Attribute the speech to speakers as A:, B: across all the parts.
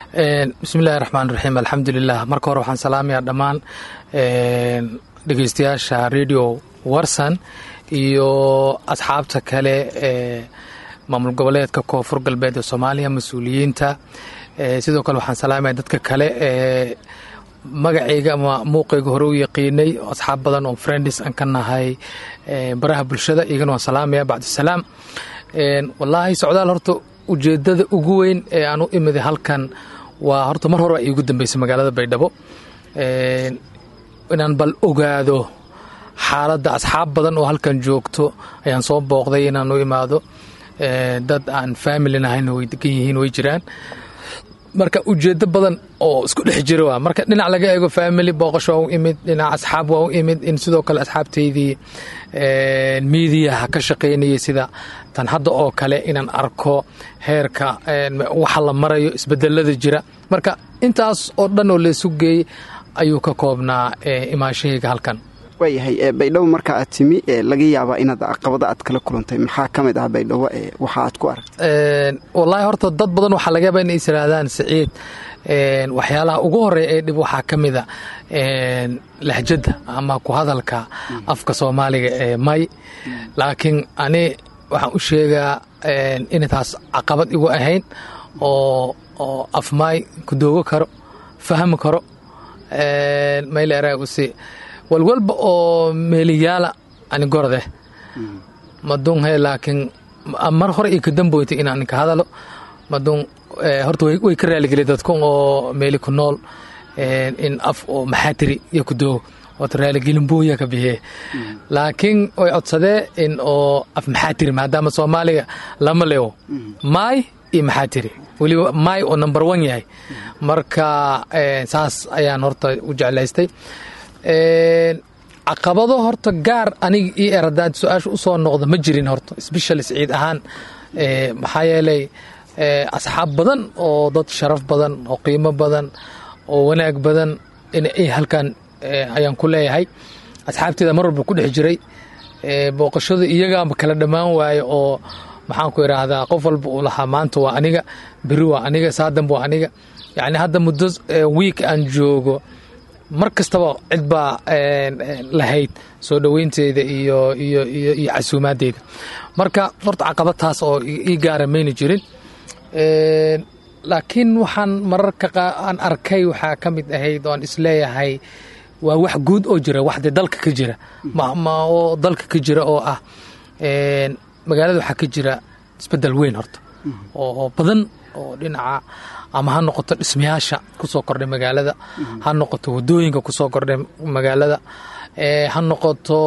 A: bismillahi raxmaan raxiim alxamdulilah marka hore waxaan salaamayaa dhammaan dhegeystayaasha radio warsan iyo asxaabta kale ee maamul goboleedka koonfur galbeed ee soomaaliya mas-uuliyiinta sidoo kale waxaan salaamaya dadka kale ee magacayga ama muuqayga hore u yaqiinay asxaab badan oo friendis aan ka nahay baraha bulshada iyagana waan salaamaya bacdusalaam wallaahi socdaal horta ujeedada ugu weyn ee aan u imiday halkan waa horta mar hore baa iigu dambeysay magaalada baydhabo inaan bal ogaado xaaladda asxaab badan oo halkan joogto ayaan soo booqday inaan u imaado dad aan familin ahayna way degan yihiin way jiraan marka ujeedo badan oo isku dhex jira waa marka dhinac laga eego family booqasho waa u imid dhinac asxaab waa u imid in sidoo kale asxaabtaydii miidiyaha ka shaqaynayay sida tan hadda oo kale inaan arko heerka waxa la marayo isbedelada jira marka intaas oo dhan oo laysu geeyey ayuu ka koobnaa imaanshahayga halkan
B: waayahay baydhabo marka aad timi laga yaabaa inaad caqabada aad kala kulantay maxaa ka mid ah baydhabo waxa aad ku aragtay
A: wallaahi horta dad badan waxaa laga yaaba inay is yihaahdaan siciid waxyaalaha ugu horeeya ee dhib waxaa ka mida lahjadda ama ku hadalka afka soomaaliga ee may laakiin ani waxaan u sheegaa inay taas caqabad igu ahayn oo oo af maay ku doogo karo fahmi karo mayleerausi walwalba oo meeliyaala ani gorde madun he laakiin mar hore iyo kadamboyta inaan ka hadalo madun horta way ka raaligeliya dadkun oo meeli ku nool in af oo maxaatiri iyo ku doogo oota raaligelin booya ka bixiye laakiin way codsadee in oo af maxaatiri maadaama soomaaliga lama leewo maay iyo maxaatiri weliba maay oo number one yahay marka saas ayaan horta u jeclaystay caqabado horta gaar aniga io eradaad su-aasha usoo noqda ma jirin horta special sciid ahaan maxaa yeelay asxaab badan oo dad sharaf badan oo qiimo badan oo wanaag badan in halkan ayaan ku leeyahay asxaabteeda mar walba ku dhex jiray booqashada iyagaaba kala dhammaan waaye oo maxaan ku idhaahdaa qof walba uu lahaa maanta waa aniga beri waa aniga saadanba waa aniga yacni hadda muddo wiik aan joogo mar kastaba cid baa lahayd soo dhoweynteeda iyo iyo iyo iyo casuumaadeyda marka horta caqabad taas oo ii gaara mayna jirin laakiin waxaan mararka aan arkay waxaa ka mid ahayd oo aan isleeyahay waa wax guud oo jira wax dee dalka ka jira oo dalka ka jira oo ah magaalada waxaa ka jira isbedel weyn horta oo badan oo dhinaca ama ha noqoto dhismayaasha kusoo kordhay magaalada ha noqoto wadooyinka kusoo kordhay magaalada ha noqoto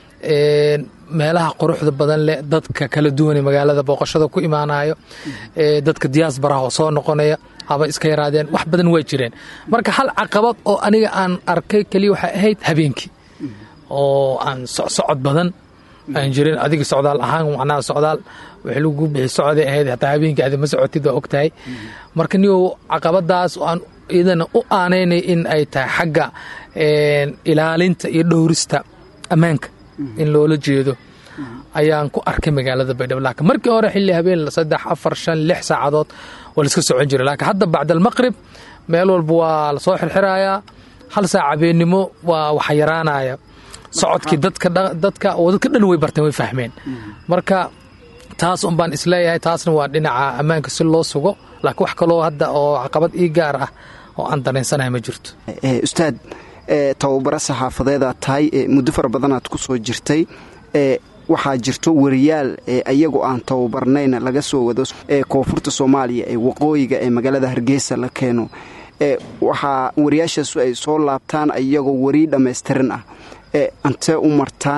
A: meelaha quruxda badan leh dadka kala duwane magaalada booqashada ku imaanayo dadka diyaasbaraha oo soo noqonaya haba iska yaraadeen wax badan waa jireen marka hal caqabad oo aniga aan arkay keliya waxay ahayd habeenkii oo aan socsocod badan aan jirin adiga socdaal ahaan macnaha socdaal wixii lagu bixi socday ahayd hataa habeenkii adi ma socotid waa og tahay marka niyow caqabadaas aan iyadana u aanaynay in ay tahay xagga ilaalinta iyo dhowrista ammaanka in loola jeedo ayaan ku arkay magaalada baydhabo laakiin markii hore xilli habeen saddex afar shan lix saacadood waa laiska socon jiray laakiin hadda bacda almaqrib meel walba waa lasoo xirxirayaa hal saac habeennimo waa waxa yaraanaya socodkii dadka dadka oo dadka dhan way barteen way fahmeen marka taas un baan isleeyahay taasna waa dhinaca ammaanka si loo sugo laakiin wax kaloo hadda oo caqabad ii gaar ah oo aan dareensanahay ma jirto
B: ustaad tababaro saxaafadeedaad tahay muddo fara badanaad ku soo jirtay waxaa jirto wariyaal ayagu aan tababarnayn laga soo wado koonfurta soomaaliya ee waqooyiga ee magaalada hargeysa la keeno waxaa wariyaashaasu ay soo laabtaan iyagoo weri dhammaystiran ah antee u martaan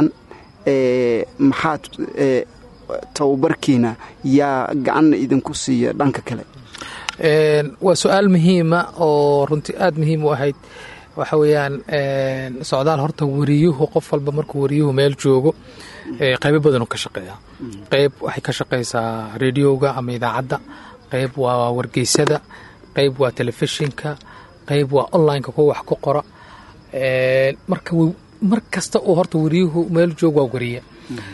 B: maxaad tababarkiina yaa gacanna idinku siiya dhanka kale
A: waa su-aal muhiima oo runtii aada muhiim u ahayd waxa weeyaan socdaal horta wariyuhu qof walba markuu wariyuhu meel joogo qaybo badanuu ka shaqeeya qayb waxay ka shaqaysaa rediyoga ama idaacadda qayb waa wargeysada qayb waa telefishinka qayb waa onlineka kuwa wax ku qora marka mar kasta uu horta wariyuhu meel joog waa wariye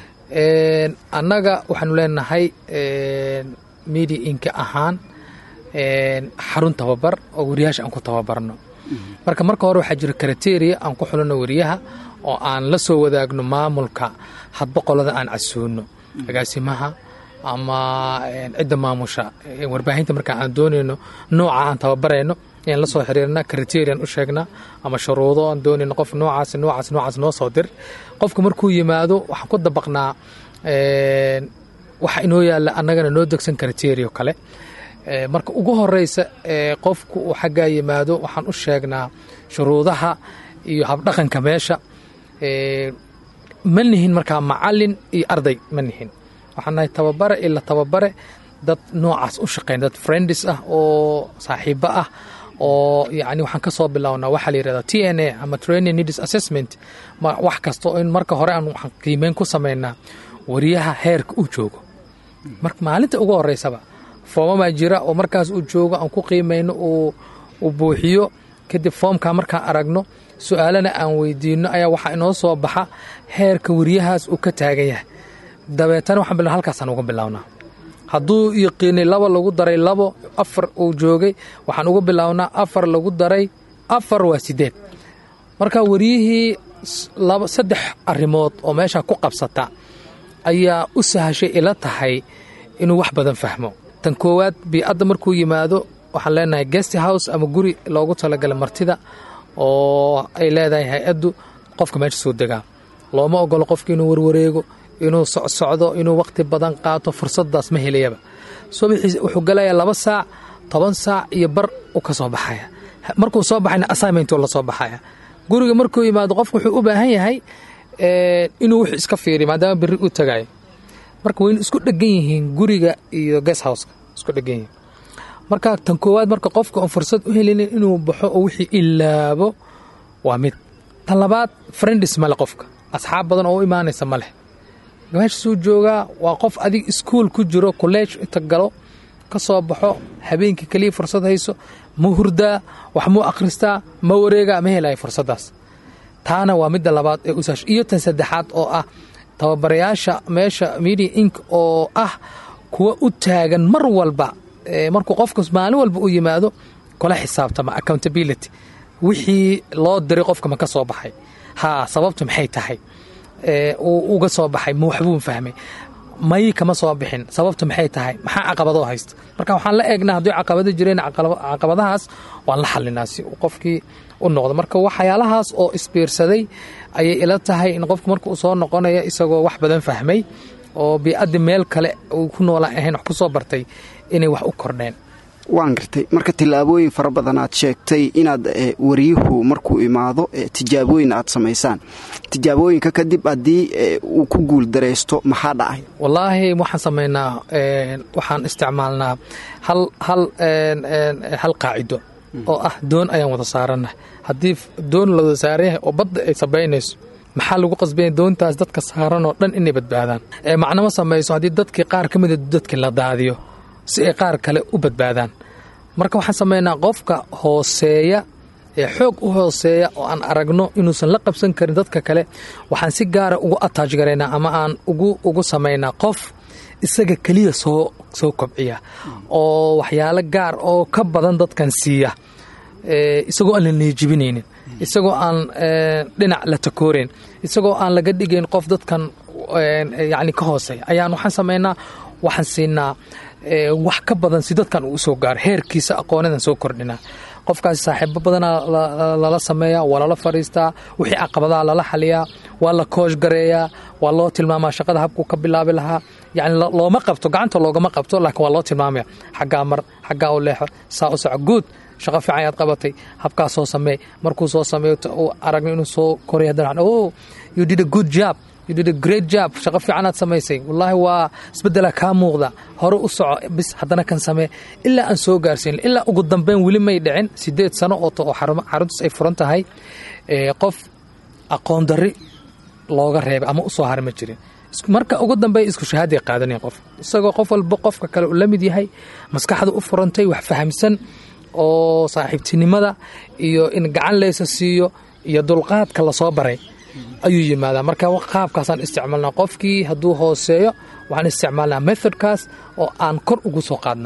A: annaga waxaanu leenahay media inka ahaan xarun tababar oo wariyaasha aan ku tababarno marka marka hore waxaa jira kriteria aan ku xulano wariyaha oo aan la soo wadaagno maamulka hadba qolada aan casuuno agaasimaha ama cidda maamusha warbaahinta marka aan doonayno nooca aan tababarayno ayaan la soo xiriirna criterian u sheegnaa ama shuruudo aan doonayno qof noocaas noocaas noocaas noo soo dir qofka markuu yimaado waxaan ku dabaqnaa waxa inoo yaalla annagana noo degsan criterio kale marka ugu horeysa qofku uu xaggaa yimaado waxaan u sheegnaa shuruudaha iyo habdhaqanka meesha ma nihin markaa macalin iyo arday ma nihin waxaan nahay tababare ila tababare dad noocaas u shaqeyn dad friendis ah oo saaxiibo ah oo yani waxaan ka soo bilownaa waxaa la yirahdaa t n a ama training needs assessment wax kasta in marka hore aan waxaan qiimeyn ku sameynaa wariyaha heerka uu joogo marka maalinta ugu horeysaba foomamaa jira oo markaas uu joogo aan ku qiimeyno uu buuxiyo kadib foomkaa markaan aragno su-aalana aan weydiino ayaa waxaa inoo soo baxa heerka wariyahaas uu ka taagan yahay dabeetana waxaan bilaa halkaasaan uga bilownaa hadduu yaqiinay laba lagu daray labo afar uu joogay waxaan uga bilownaa afar lagu daray afar waa sideed marka wariyihii laba saddex arrimood oo meesha ku qabsata ayaa u sahashay ila tahay inuu wax badan fahmo tan koowaad bii-adda markuu yimaado waxaan leenahay guest house ama guri loogu talagalay martida oo ay leedahay hay-addu qofka meesha soo degaa looma ogolo qofka inuu warwareego inuu socsocdo inuu waqti badan qaato fursadaas ma helayaba subaxii wuxuu galayaa laba saac toban saac iyo bar u ka soo baxaya markuu soo baxayna assignment la soo baxaya guriga markuu yimaado qofku wuxuu u baahan yahay inuu wuxuu iska fiiriyo maadaama berri u tagayo marka waynu isku dhegan yihiin guriga iyo guest houseka isku dhegan yihiin marka tan koowaad marka qofka oon fursad u helinin inuu baxo oo wixii ilaabo waa mid tan labaad friendis male qofka asxaab badan oo u imaanaysa ma leh meeshasuu joogaa waa qof adig iskuol ku jiro kolleege inta galo ka soo baxo habeenkii keliya fursad hayso ma hurdaa wax muu akhristaa ma wareegaa ma helayo fursaddaas taana waa midda labaad ee usaash iyo tan saddexaad oo ah tababarayaasha meesha media ink oo ah kuwa u taagan mar walba markuu qofka maalin walba u yimaado kula xisaabtama accountability wixii loo diray qofka ma ka soo baxay haa sababtu maxay tahay uu uga soo baxay ma waxbuu fahmay may kama soo bixin sababtu maxay tahay maxaa caqabadoo haysta marka waxaan la eegnaa haddii caqabado jireen caqabadahaas waan la xalinaa si uu qofkii u noqdo marka waxyaalahaas oo isbiirsaday ayay ila tahay in qofku marka uu soo noqonaya isagoo wax badan fahmay oo bii-addi meel kale uu ku noolaan ahayn wax ku soo bartay inay wax u kordheen
B: waan gartay marka tillaabooyin fara badan aad sheegtay inaad wariyuhu markuu imaado tijaabooyin aad samaysaan tijaabooyinka kadib haddii uu ku guul daraysto maxaa dhacay
A: wallaahi waxaan samaynaa waxaan isticmaalnaa hal hal hal qaacido oo ah doon ayaan wada saarannah haddii doon la wada saaran yahay oo badda ay sabaynayso maxaa lagu qasbanya doontaas dadka saaran oo dhan inay badbaadaan macnama samayso haddii dadkii qaar ka mida dadkii la daadiyo si ay qaar kale u badbaadaan marka waxaan samaynaa qofka hooseeya ee xoog u hooseeya oo aan aragno inuusan la qabsan karin dadka kale waxaan si gaara ugu ataaj garaynaa ama aan ugu samaynaa qof isaga keliya soo soo kobciya oo waxyaalo gaar oo ka badan dadkan siiya isagoo aan la neejibinaynin isagoo aan dhinac la takooreyn isagoo aan laga dhigayn qof dadkan yacni ka hooseeya ayaan waxaan samaynaa waxaan siinaa wax ka badan si dadkan uu usoo gaaro heerkiisa aqoonadan soo kordhinaa qofkaasi saaxiibo badanaa lala sameeyaa waa lala fadhiistaa wixii caqabadaha lala xaliyaa waa la koosh gareeyaa waa loo tilmaamaa shaqada habkuu ka bilaabi lahaa yani looma qabto gacanta loogama qabto laakiin waa loo tilmaamaya xaggaa mar xaggaa u leexo saa u soco guud shaqo fiican ayaad qabatay habkaa soo sameey markuu soo sameeyo uu aragno inuu soo koray haddana oh you did a good job you did a great job shaqo fiicanaad samaysay wallaahi waa isbeddelaa kaa muuqda hore u soco bis haddana kan samee ilaa aan soo gaarsiin ilaa ugu dambeyn weli may dhicin sideed sano oo oo xaruntaas ay furan tahay qof aqoon darri looga reebay ama usoo hari ma jirin marka ugu dambeeya isku shahaaday qaadanayn qof isagoo qof walba qofka kale uu la mid yahay maskaxda u furantay wax fahamsan oo saaxiibtinimada iyo in gacan leysa siiyo iyo dulqaadka lasoo baray ayuu yimaadaa marka qaabkaasaan isticmaalnaa qofkii hadduu hooseeyo waxaan isticmaalnaa methodkaas oo aan kor ugu soo qaadnaa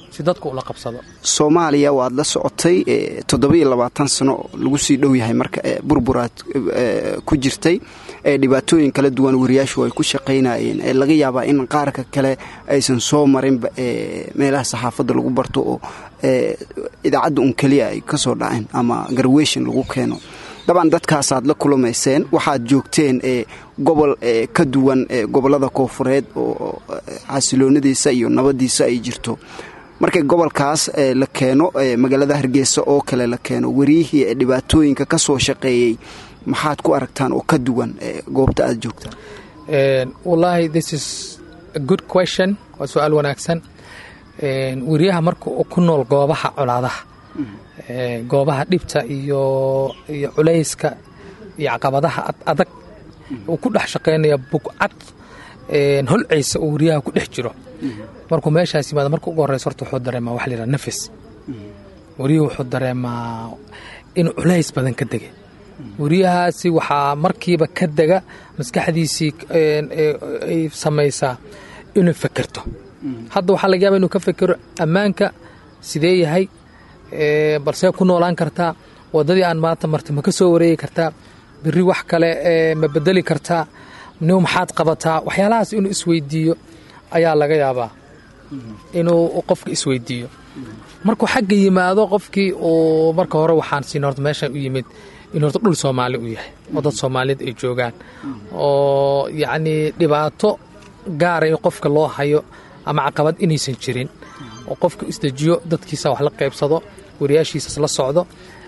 A: si dadku ula qabsado
B: soomaaliya waad la socotay toddobiyo labaatan sano lagu sii dhow yahay marka burburaad ku jirtay dhibaatooyin kala duwan wariyaashu ay ku shaqaynayeen laga yaabaa in qaarka kale aysan soo marinba meelaha saxaafadda lagu barto oo idaacadda un keliya ay ka soo dhaceen ama garweshin lagu keeno dabcan dadkaasaad la kulamayseen waxaad joogteen gobol ka duwan gobollada koofureed oo xasiloonadiisa iyo nabadiisa ay jirto markay gobolkaas la keeno magaalada hargeysa oo kale la keeno wariyihii dhibaatooyinka ka soo shaqeeyey maxaad ku aragtaan oo ka duwan goobta aad joogtaan
A: wallaahi this is a good question waa su-aal wanaagsan weriyaha marka uu ku nool goobaha colaadaha goobaha dhibta iyo iyo culayska iyo caqabadaha adag uu ku dhex shaqaynaya bugcad holcaysa uu weriyaha ku dhex jiro markuu meeshaas yimaado marka ugu horreysa horta wuxuu dareemaa waxa la yidhaha nafis weriyuhu wuxuu dareemaa inuu culays badan ka degay weriyahaasi waxaa markiiba ka dega maskaxdiisii ay samaysaa inuu fekerto hadda waxaa laga yaaba inuu ka fekero ammaanka sidee yahay balsee ku noolaan kartaa waddadii aan maanta marta ma ka soo wareegi kartaa beri wax kale ma bedeli kartaa niw maxaad qabataa waxyaalahaas inuu isweydiiyo ayaa laga yaabaa inuu qofka isweydiiyo markuu xagga yimaado qofkii uu marka hore waxaan siin horta meeshan u yimid in horta dhul soomaali u yahay oo dad soomaaliyeed ay joogaan oo yacnii dhibaato gaara in qofka loo hayo ama caqabad inaysan jirin oo qofka isdejiyo dadkiisa wax la qaybsado wariyaashiisas la socdo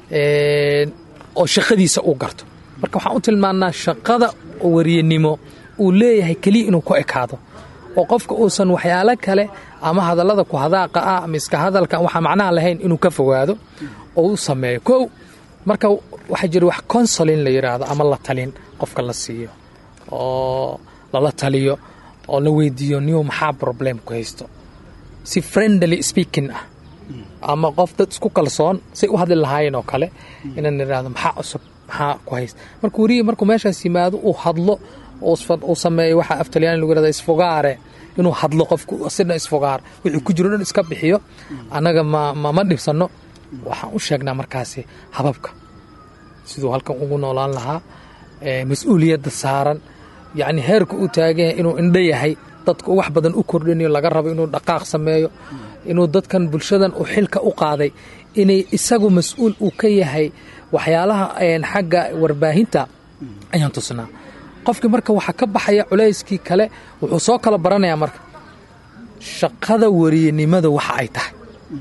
A: oo shaqadiisa uu garto marka waxaan u tilmaannaa shaqada wariyanimo uu leeyahay keliya inuu ku ekaado oo qofka uusan waxyaalo kale ama hadallada ku hadaaqa ah ama iska hadalka waxaa macnaha lahayn inuu ka fogaado oo u sameeyo kow marka waxaa jira wax consolin la yidhaahdo ama la talin qofka la siiyo oo lala taliyo oo la weydiiyo niyo maxaa problem ku haysto si friendly speaking ah ama qof dad isku kalsoon say u hadli lahaayeen oo kale inaan idhaahdo maxaa cusub maxaa ku haysta marka werihii markuu meeshaas yimaado uu hadlo uu sameeyo waxaa aftalyaani lagu yihahda isfogaare inuu hadlo qofku sidna isfogaar wixii ku jiro dhan iska bixiyo annaga ma ma dhibsanno waxaan u sheegnaa markaasi hababka siduu halkan ugu noolaan lahaa mas-uuliyadda saaran yacni heerka uu taagan yahay inuu indho yahay dadka wax badan u kordhinayo laga rabo inuu dhaqaaq sameeyo inuu dadkan bulshadan uu xilka u qaaday inay isagu mas-uul uu ka yahay waxyaalaha xagga warbaahinta ayaan tusnaa qofkii marka waxaa ka baxaya culayskii kale wuxuu soo kala baranayaa marka shaqada wariyanimada waxa ay tahay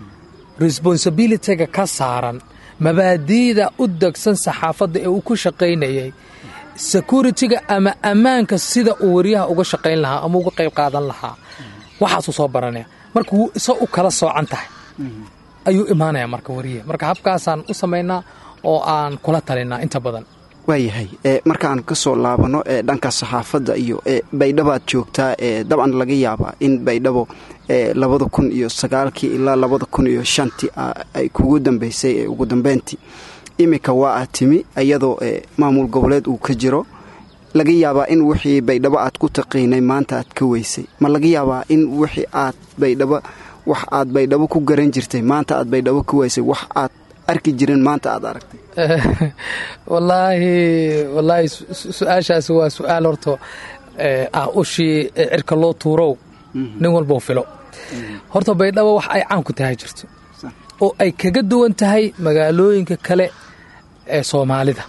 A: responsibilityga ka saaran mabaadi'da u degsan saxaafadda ee uu ku shaqaynayay security-ga ama ammaanka sida uu wariyaha uga shaqayn lahaa ama uga qayb qaadan lahaa waxaasuu soo baranaya marka wuu isa u kala soocan tahay ayuu imaanaya marka wariyaha marka habkaasaan u samaynaa oo aan kula talinaa inta badan
B: waayahay markaan ka soo laabano dhanka saxaafadda iyo baydhabaad joogtaa dabcan laga yaabaa in baydhabo labada kun iyo sagaalkii ilaa labada kun iyo shantii ay kugu dambeysay ugu dambeyntii iminka waa aad timi iyadoo maamul goboleed uu ka jiro laga yaabaa in wixii baydhabo aad ku taqiinay maanta aad ka weysay ma laga yaabaa in wixii aad baydhabo wax aad baydhabo ku garan jirtay maanta aad baydhabo ka weysay wax aad arki jirin maanta aad aragtay
A: wallaahi wallaahi su-aashaasi waa su-aal horto ah ushii cirka loo tuurow nin walbou filo horta baydhabo wax ay caan ku tahay jirto oo ay kaga duwan tahay magaalooyinka kale ee soomaalida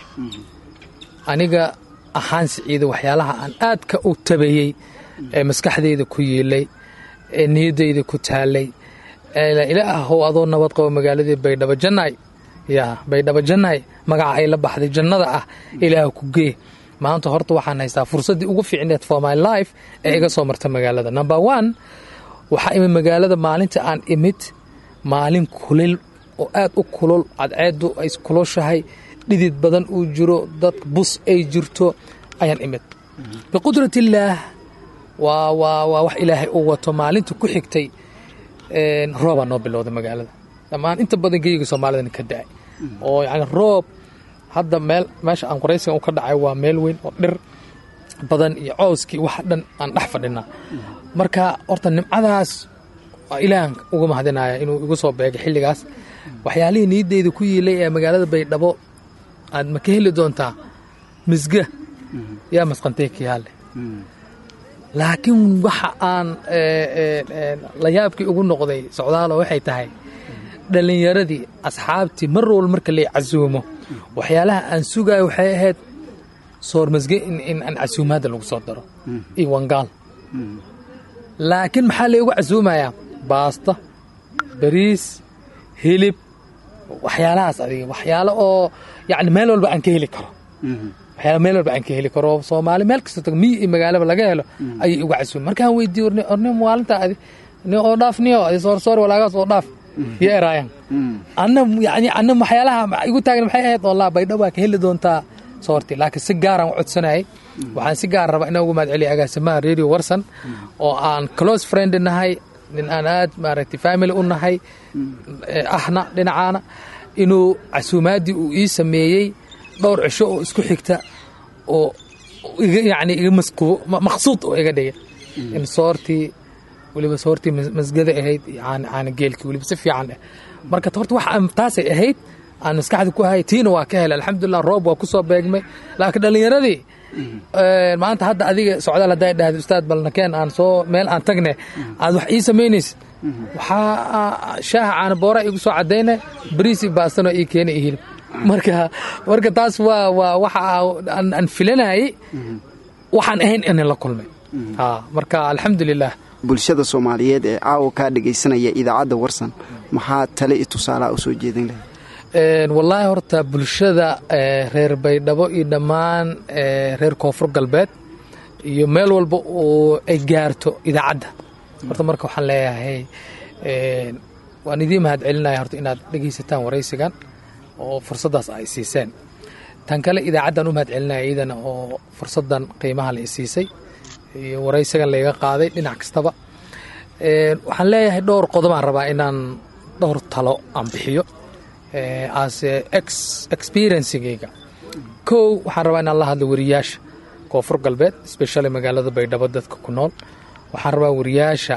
A: aniga ahaan siciida waxyaalaha aan aadka u tabayey ee maskaxdayda ku yiilay ee niyaddayda ku taalay ilaahow adoo nabad qabo magaaladii baydhabo jannaay yaa baydhabo jannaay magaca ay la baxday jannada ah ilaah ku gee maanta horta waxaan haystaa fursaddii ugu fiicneed for my life ee iga soo marta magaalada number one waxaa imid magaalada maalinta aan imid maalin kulil oo aad u kulul cadceeddu ay kuloshahay dhidid badan uu jiro dad bus ay jirto ayaan imid biqudratillaah waa waa waa wax ilaahay u wato maalinta ku xigtay roobaa noo bilowday magaalada dhammaan inta badan geyiga soomaalidana ka da-ay oo yani roob hadda meel meesha aan qoraysigan u ka dhacay waa meel weyn oo dhir badan iyo cooskii wax dhan aan dhex fadhinaa marka horta nimcadaas ilaahan uga mahadinaya inuu igu soo beegay xilligaas waxyaalihii niyaddeyda ku yiilay ee magaalada baydhabo aad ma ka heli doontaa misga yaa masqantay kiyaale laakiin waxa aan la yaabkii ugu noqday socdaalo waxay tahay dhallinyaradii asxaabtii mar walba marka lay casuumo waxyaalaha aan sugayo waxay ahayd soormasge in aan casuumaadda lagu soo daro iyo wangaal laakiin maxaa laygu casuumayaa baasta bariis hilib waxyaalahaas adiga waxyaalo oo yani meel walba aan ka heli karo waxyaala meel walba aan ka heli karo soomaali meel kasta tago miyi iyo magaalaba laga helo ayay igu casuumay markaan weydiiye orne orne maalinta adi ni oo dhaaf niyo adi soorsoor walaagaas oo dhaaf iyo eraayan anna yani anna waxyaalaha igu taagan maxay ahayd wallah baydhabo waa ka heli doontaa soorti laakiin si gaaraan u codsanayay waxaan si gaar rabaa inaan ugu mahad celiya agaasimaha radio warsan oo aan close friend nahay nin aan aad maaragtay family u nahay ahna dhinacaana inuu casuumaaddii uu ii sameeyey dhowr cisho oo isku xigta oo yani iga maqsuud oo iga dhigay in soortii weliba soortii masgada ahayd caana geelkii weliba si fiican eh marka horta wax taasay ahayd aan maskaxda ku hay tiina waa ka helay alxamdulilah roob waa ku soo beegmay laakiin dhallinyaradii maanta hadda adiga socdaal hadday dhahda ustaad balnakeen aan soo meel aan tagne aad wax ii samaynaysid waxaa shaaha caana boora igu soo cadayna bariis iyo baastano ii keena iyo hilib marka marka taas waa waa waxa aan filanayay waxaan ahayn inaan la kulmay marka alxamdulilah
B: bulshada soomaaliyeed ee caawa kaa dhegaysanaya idaacadda warsan maxaa tale i tusaalaha u soo jeedin lahay
A: wallaahi horta bulshada reer baydhabo iyo dhammaan reer koonfur galbeed iyo meel walba oo ay gaarto idaacadda horta marka waxaan leeyahay waan idiin mahad celinaya horta inaad dhegaysataan waraysigan oo fursaddaas ay siiseen tan kale idaacaddan u mahad celinaya iyadana oo fursaddan qiimaha la isiisay iyo waraysigan layga qaaday dhinac kastaba waxaan leeyahay dhowr qodobaan rabaa inaan dhowr talo aan bixiyo as experiencigayga kow waxaan rabaa inaan la hadlo wariyaasha koonfur galbeed especially magaalada baydhabo dadka ku nool waxaan rabaa wariyaasha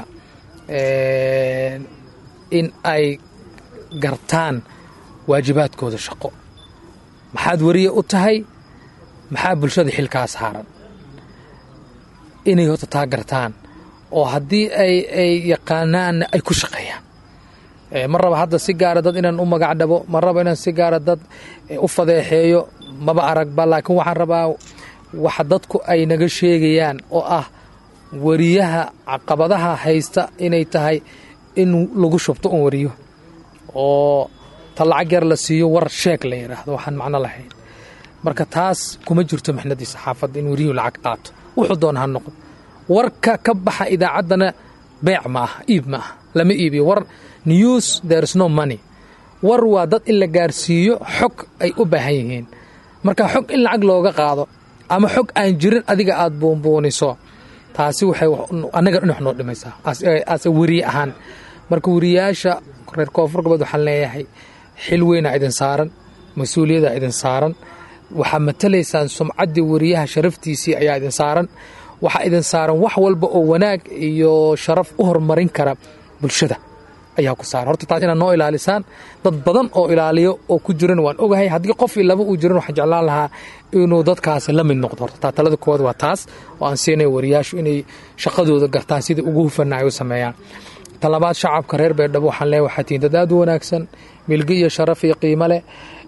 A: in ay gartaan waajibaadkooda shaqo maxaad wariye u tahay maxaa bulshada xilkaa saaran inay horta taa gartaan oo haddii ay ay yaqaanaanna ay ku shaqeeyaan ma raba hadda si gaara dad inaan u magac dhabo ma raba inaan si gaara dad u fadeexeeyo maba aragba laakiin waxaan rabaa waxa dadku ay naga sheegayaan oo ah wariyaha caqabadaha haysta inay tahay in lagu shubto un wariyo oo ta lacag yar la siiyo war sheeg la yidhaahdo waxaan macno lahayn marka taas kuma jirto mixnadii saxaafadda in wariyuhu lacag qaato wuxuu doona ha noqdo warka ka baxa idaacaddana beec ma aha iib ma aha lama iibiyo war news there is no money war waa dad in la gaarsiiyo xog ay u baahan yihiin marka xog in lacag looga qaado ama xog aan jirin adiga aad buunbuuniso taasi waxay annaga dhinax noo dhimaysaa ase weriye ahaan marka weriyaasha reer koonfur galbeed waxaan leeyahay xil weynaa idin saaran mas-uuliyaddaa idin saaran waxaa matalaysaan sumcaddii weriyaha sharaftiisii ayaa idin saaran waxaa idin saaran wax walba oo wanaag iyo sharaf u horumarin kara bulshada ayaa ku saaran horta taas inaad noo ilaalisaan dad badan oo ilaaliyo oo ku jiran waan ogahay haddii qof iyo laba uu jiran waxaan jeclaan lahaa inuu dadkaasi la mid noqdo horta talada koowaad waa taas oo aan siinaya wariyaashu inay shaqadooda gartaan sidai ugu hufana ay u sameeyaan talabaad shacabka reer beerdhabo waxaan leeyahay waxaa tihiin dad aad u wanaagsan milgi iyo sharaf iyo qiimo leh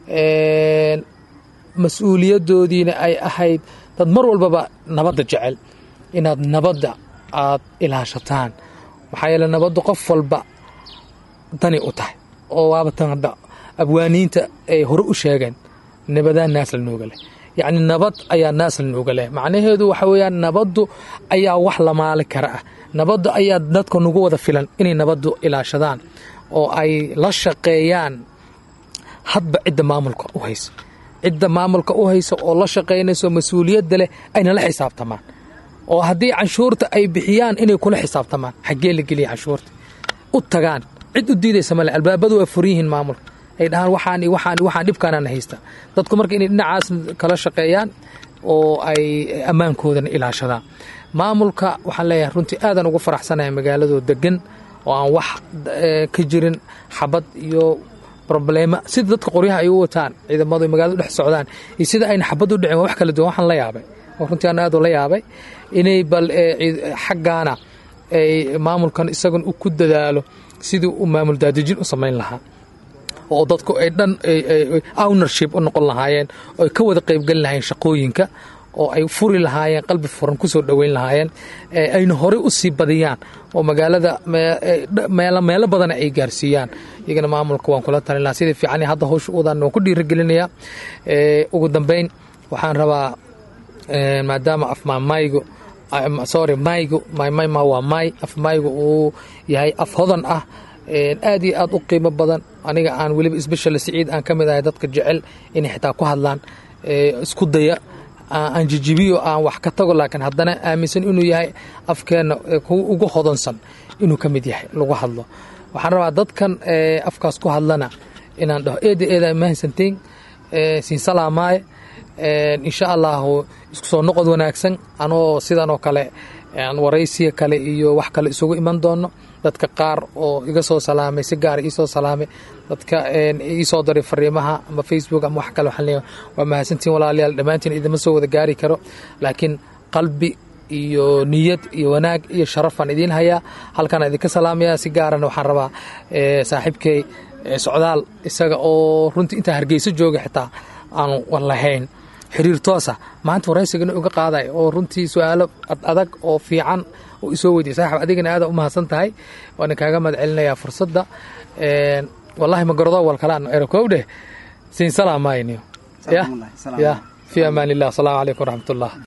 A: mas-uuliyadoodiina ay ahayd dad mar walbaba nabadda jecel inaad nabadda aad ilaashataan maxaa yeele nabaddu qof walba dani u tahay oo waaba tan hadda abwaaniinta ay hore u sheegeen nabadaa naasla nooga leh yacni nabad ayaa naasla nooga leh macnaheedu waxa weeyaan nabaddu ayaa wax la maali kara ah nabaddu ayaa dadka nagu wada filan inay nabaddu ilaashadaan oo ay la shaqeeyaan hadba cidda maamulka u haysa cidda maamulka u haysa oo la shaqaynayso mas-uuliyadda leh ayna la xisaabtamaan oo haddii canshuurta ay bixiyaan inay kula xisaabtamaan xaggee la geliya canshuurta u tagaan cid u diidaysa male albaabadu waa furan yihiin maamulka ay dhahaan waxaan waxaan waxaan dhibkaanana haysta dadku marka inay dhinacaas kala shaqeeyaan oo ay ammaankoodana ilaashadaan maamulka waxaan leeyahay runtii aadan ugu faraxsanahay magaaladoo degan oo aan wax ka jirin xabad iyo problema sida dadka qoryaha ay u wataan ciidamadu ay magaalada dhex socdaan iyo sida ayna xabad u dhicin waa wax kala duwan waxaan la yaabay oo runtii aan aad u la yaabay inay bal xaggaana ay maamulkan isagan ku dadaalo sidii u maamul daadejin u samayn lahaa oo dadku ay dhan ownership u noqon lahaayeen oo ay ka wada qaybgelin lahaayeen shaqooyinka oo ay furi lahaayeen qalbi furan ku soo dhoweyn lahaayeen ayna horey u sii badiyaan oo magaalada meelo badana ay gaarsiiyaan iyagana maamulka waan kula talin lahaa sidai fiican hadda hawsha udan waan ku dhiirigelinayaa ugu dambeyn waxaan rabaa maadaama afmaamaygu sorry maygu maymayma waa may af maygu uu yahay af hodan ah aad iyo aad u qiimo badan aniga aan weliba sbeshal siciid aan ka mid ahay dadka jecel inay xitaa ku hadlaan isku daya aan jijibiyo aan wax ka tago laakiin haddana aaminsan inuu yahay afkeenna ugu hodansan inuu ka mid yahay lagu hadlo waxaan rabaa dadkan afkaas ku hadlana inaan dhaho eeda eeda mahadsantiin siin salaamaaye insha allahu isku soo noqod wanaagsan anoo sidan oo kale aan waraysiya kale iyo wax kale isugu iman doono dadka qaar oo iga soo salaamay si gaara iisoo salaamay dadka iisoo daray fariimaha ama facebook ama wax kale waxaan leeyahay waa mahadsantiin walaalayaal dhammaantiin idima soo wada gaari karo laakiin qalbi iyo niyad iyo wanaag iyo sharafaan idiin hayaa halkaan idinka salaamaya si gaarana waxaan rabaa saaxiibkay socdaal isaga oo runtii intaa hargeyso jooga xitaa aanu lahayn xiriir toosa maanta waraysigana uga qaaday oo runtii su-aalo adag oo fiican oo isoo weydiy saaxib adigana aada u mahadsan tahay waana kaaga mahad celinayaa fursadda wallahi magarodo wal kale aan erokow dheh siin salaamaayniyo ya ya fi amaan illah asalaamu calaykum waraxmat ullah